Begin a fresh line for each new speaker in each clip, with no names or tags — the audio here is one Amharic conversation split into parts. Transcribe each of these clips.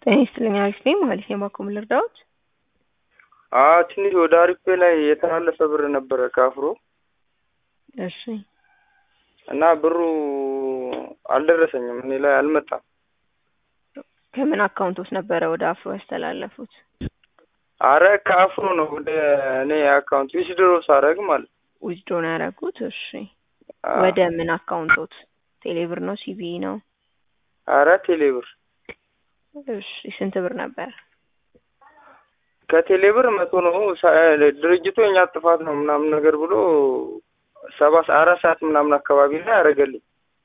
ጤና ይስጥልኝ አሪፍ ነኝ ማለት ነው። ባኮ ምን ልርዳዎት?
አዎ ትንሽ ወደ አሪፍ ላይ የተላለፈ ብር ነበረ ከአፍሮ
እሺ
እና ብሩ አልደረሰኝም፣ እኔ ላይ አልመጣም።
ከምን አካውንቶች ነበረ ወደ አፍሮ ያስተላለፉት?
አረ ከአፍሮ ነው ወደ እኔ አካውንት ዊዝድሮ ሳረግ ማለት
ዊዝድሮ ነው ያደረጉት? እሺ
አዎ።
ወደ ምን አካውንቶት? ቴሌብር ነው ሲቢኢ ነው?
አረ ቴሌብር
እሺ ስንት ብር ነበር?
ከቴሌብር መቶ ነው ሳ- ድርጅቱ የኛ ጥፋት ነው ምናምን ነገር ብሎ ሰባ አራት ሰዓት ምናምን አካባቢ ላይ ያደረገልኝ።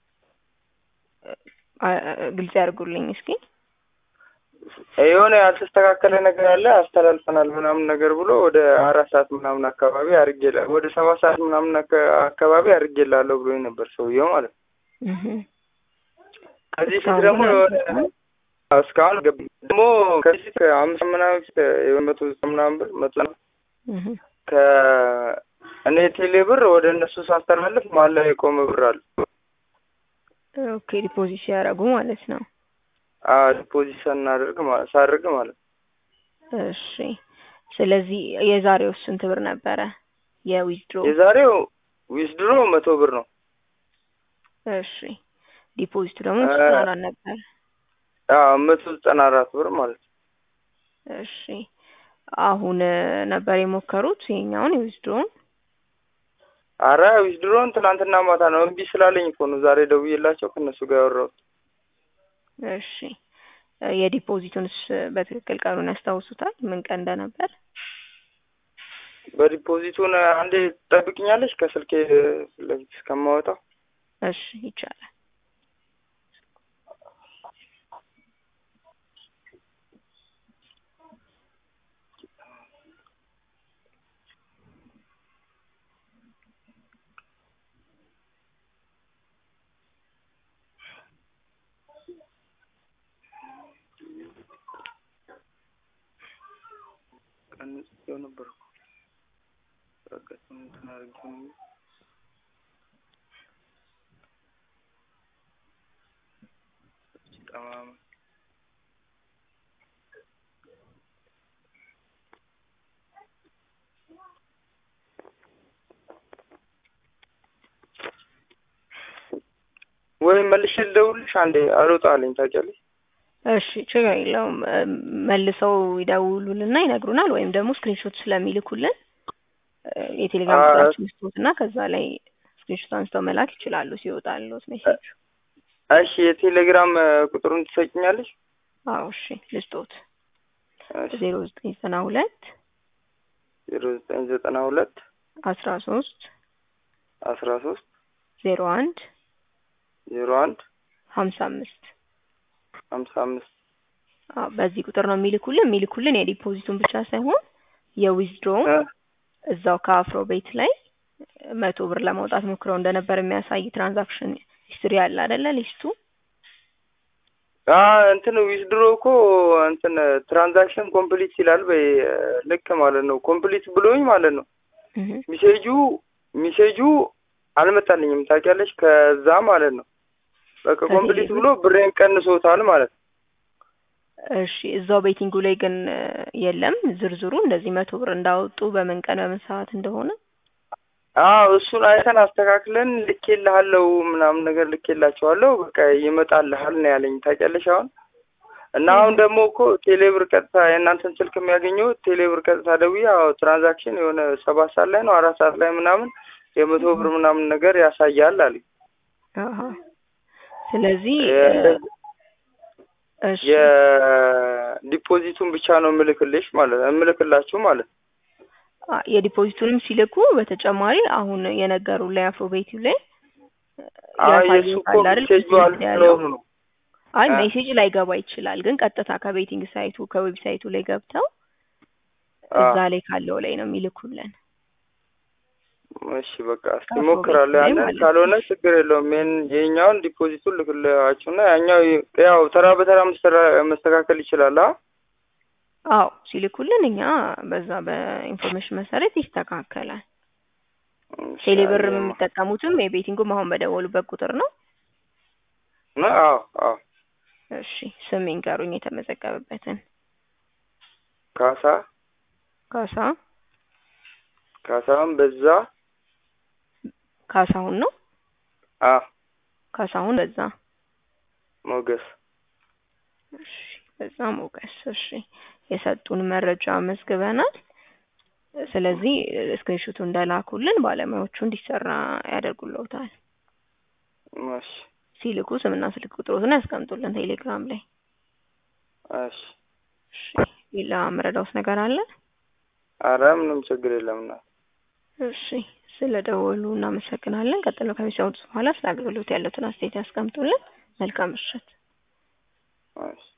አ- አ- ግልጽ ያድርጉልኝ እስኪ።
የሆነ ያልተስተካከለ ነገር አለ አስተላልፈናል ምናምን ነገር ብሎ ወደ አራት ሰዓት ምናምን አካባቢ አድርጌላ ወደ ሰባት ሰዓት ምናምን አካ- አካባቢ አድርጌላለሁ ብሎኝ ነበር ሰውየው ማለት ነው።
እህ
ከዚህ ፊት
እስካሁን
ደግሞ
ግን
የሆነ
አልገባም?
እስካሁን ገብ ደግሞ ከዚህ ፊት አምስት ምናምን ፊት የመቶ ዘጠና ምናምን ብር መቶ
እህ
ከእኔ ቴሌ ብር ወደ እነሱ ሳስተላልፍ መሀል ላይ የቆመ ብር አለ።
ኦኬ ዲፖዚት ሲያደርጉ ማለት ነው።
ዲፖዚት ሳናደርግ ማለት ሳደርግ ማለት ነው።
እሺ ስለዚህ የዛሬው ስንት ብር ነበረ? የዊዝድሮ
የዛሬው ዊዝድሮ መቶ ብር ነው።
እሺ ዲፖዚቱ ደግሞ
እ-
ዘጠና አራት ነበር።
አዎ መቶ ዘጠና አራት ብር ማለት ነው።
እሺ አሁን እ፣ ነበር የሞከሩት ይሄኛውን የዊዝድሮውን?
አረ ዊዝድሮን ትናንትና ማታ ነው እምቢ ስላለኝ እኮ ነው ዛሬ ደውዬላቸው ከእነሱ ጋር ያወራሁት።
እሺ እ፣ የዲፖዚቱንስ በትክክል ቀኑን ያስታውሱታል? ምን ቀን እንደነበር?
በዲፖዚቱን አንዴ ትጠብቅኛለች ከስልኬ ፊት ለፊት እስከማወጣው
እሺ ይቻላል።
ቀን ጽፌው ነበር እኮ በአጋጣሚ እንትን አድርጌው ነው። ጠማማ ወይም መልሼ ልደውልልሽ አንዴ አልወጣልኝ ታውቂያለሽ።
እሺ ችግር የለውም። እ፣ መልሰው ይደውሉልና ይነግሩናል፣ ወይም ደግሞ ስክሪንሾት ስለሚልኩልን እ፣ የቴሌግራም
አ-
ቁጥራችን ስጡት እና ከዛ ላይ ስክሪንሾት አንስተው መላክ ይችላሉ ሲወጣሉት ሜሴጅ።
እሺ የቴሌግራም እ፣ ቁጥሩን ትሰጭኛለሽ?
አዎ እሺ ልስጦት
እሺ
ዜሮ ዘጠኝ ዘጠና ሁለት
ዜሮ ዘጠኝ ዘጠና ሁለት
አስራ ሶስት
አስራ ሶስት
ዜሮ አንድ
ዜሮ አንድ
ሀምሳ አምስት
ሀምሳ አምስት
አዎ በዚህ ቁጥር ነው የሚልኩልን። የሚልኩልን የዲፖዚቱን ብቻ ሳይሆን የዊዝድሮውን
እ፣
እዛው ከአፍሮ ቤት ላይ መቶ ብር ለማውጣት ሞክረው እንደነበር የሚያሳይ ትራንዛክሽን ሂስትሪ አለ አይደለ? ሊስቱ
አ እንትን ዊዝድሮ እኮ እንትን ትራንዛክሽን ኮምፕሊት ይላል በይ እ፣ ልክ ማለት ነው። ኮምፕሊት ብሎኝ ማለት ነው።
እህ
ሚሴጁ ሚሴጁ አልመጣልኝም ታውቂያለሽ። ከዛ ማለት ነው በቃ
ከቴሌ
ኮምፕሊት
ብር?
ብሎ ብሬን ቀንሶታል ማለት ነው።
እሺ እዛው ቤቲንጉ ላይ ግን እ፣ የለም ዝርዝሩ እንደዚህ መቶ ብር እንዳወጡ በምን ቀን በምን ሰዓት እንደሆነ
አዎ እሱን አይተን አስተካክለን ልኬልሃለሁ ምናምን ነገር ልኬላቸዋለሁ። በቃ ይመጣልሃል ነው ያለኝ ታውቂያለሽ። አሁን እና አሁን ደግሞ እኮ ቴሌብር ቀጥታ የእናንተን ስልክ የሚያገኘው ቴሌብር ቀጥታ ደውዬ አዎ ትራንዛክሽን የሆነ ሰባት ሰዓት ላይ ነው አራት ሰዓት ላይ ምናምን የመቶ ብር ምናምን ነገር ያሳያል አለኝ።
አሀ ስለዚህ እ፣
የ-
እሺ
የዲፖዚቱን ብቻ ነው የምልክልሽ ማለት የምልክላችሁ ማለት ነው።
አ፣ የዲፖዚቱንም ሲልኩ በተጨማሪ አሁን የነገሩ ላይ አፍሮ ቤቱ ላይ
አይ የሱ እኮ
ያሳዩታል አይደል?
ሜሴጁ
ፊት ያለው
አልኖሩ ነው።
አይ
አ-
ሜሴጅ ላይገባ ይችላል፣ ግን ቀጥታ ከቤቲንግ ሳይቱ ከዌብሳይቱ ላይ ገብተው
አ
እዛ ላይ ካለው ላይ ነው የሚልኩልን።
እሺ በቃ እስኪ
ከአፍሮ ቤት
ሞክራለሁ።
ላይ
ያንን
ማለት ነው።
ካልሆነ ችግር የለውም። ይሄን የኛውን ዲፖዚቱን ልክላችሁና ያኛው ይ- ያው ተራ በተራ መስተራ- መስተካከል ይችላል። አ
አዎ ሲልኩልን እኛ በዛ በኢንፎርሜሽን መሰረት ይስተካከላል።
እሺ፣
ቴሌብር
አየማ።
የሚጠቀሙትም የቤቲንጉም አሁን በደወሉበት ቁጥር ነው።
ነ- አዎ አዎ
እሺ ስም ይንገሩኝ የተመዘገበበትን።
ካሳ
ካሳ
ካሳሁን በዛ
ካሳሁን ነው።
አ
ካሳሁን በዛ
ሞገስ
እሺ በዛ ሞገስ። እሺ የሰጡን መረጃ መዝግበናል። ስለዚህ ስክሪንሾቱ እንደላኩልን ባለሙያዎቹ እንዲሰራ ያደርጉልዎታል።
እሺ
ሲልኩ ስምና ስልክ ቁጥሮትን ያስቀምጡልን ቴሌግራም ላይ።
እሺ
እሺ ሌላ መረዳውስ ነገር አለ?
አረ ምንም ችግር የለም እና
እሺ ስለ ደወሉ እናመሰግናለን። ቀጥሎ ከሚሰሙት በኋላ ስለ አገልግሎት ያሉትን አስተያየት ያስቀምጡልን። መልካም ምሽት።
እሺ